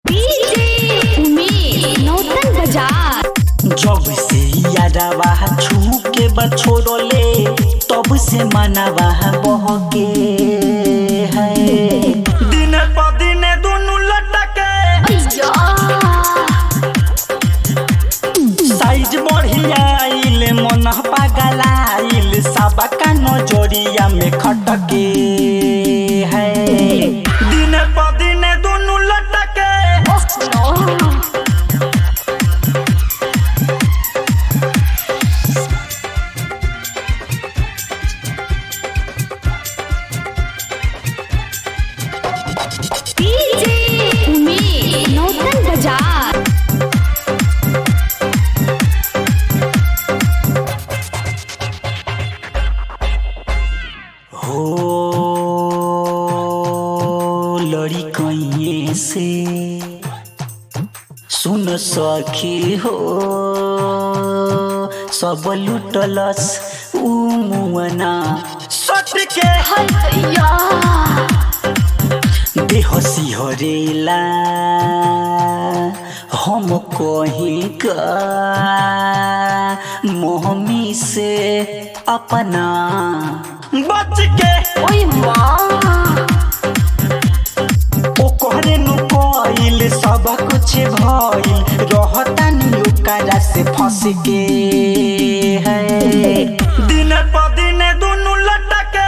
DJ Umesh नौतन बाजार जब से यादवा छू के बछोड़ले तब से मनवा बहके है दिन प दिन दुनु लटके अय्या साइज बढ़ियाइल मन पागलाइल सबका नजरिया में खटके है दिन प दिन दुनु लटके ओह नो डीजे उमेश नौतन बाजार हो लड़ी कहीं से सुन सखी हो सब लुटलस ऊ मुअना सट के हाय दैया देह सिहरेला हम कहीं का मोहमी से अपना बच के ओए माँ ओकरे नु कइल सब कुछ भइल रहतानी ओकरा से फंस के है दिन प दिन दुनु लटके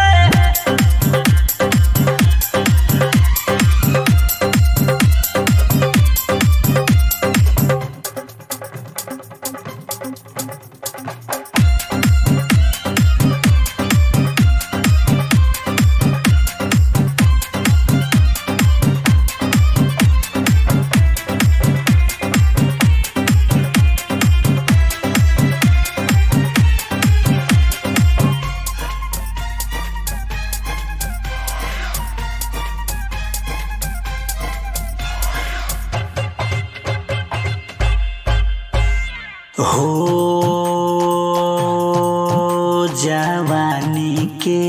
हो जवानी के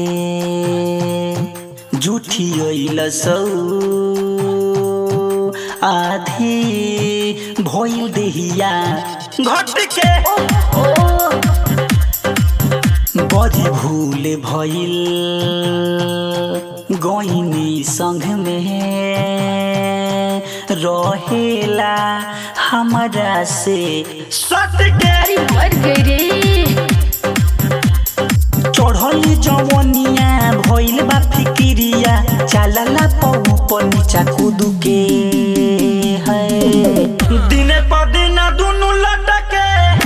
झूठी अइल सौ आधी भइल देहिया घट के बड़ी भूल भइल गइनी संग में रहेला हमरा से सट के अरे मर गई रे चढ़ल जवनिया भइल बा फिकिरिया चालला पौ ऊपर नीचा कूद के है दिने प दिन दुनु लटके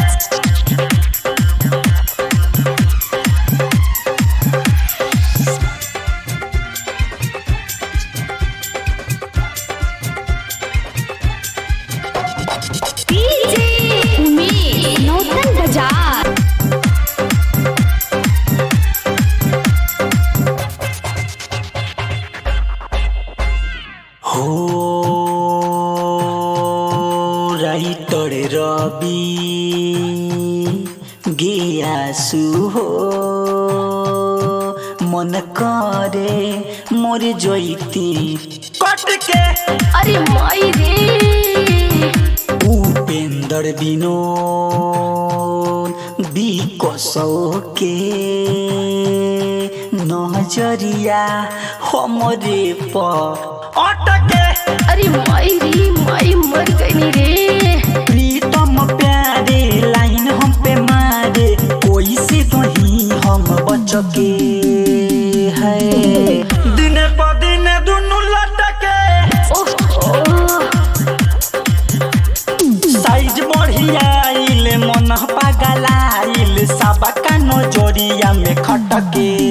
डीजे उमेश नौतन बाजार हो राइटर रवि गेयासु हो मन करे मोर जैती कट के अरे माई रे उपेंद्र विनोद बिकसौ के नजरिया हमरे प अटके अरे माई रे माई मर गई रे प्रीतम प्यारे लाइन हम पे मारे कोई से नहीं हम बचके है दिन प दिन दुनु लटके ओह साइज बढ़ियाइल मन पागलाइल सबका नजरिया में खटके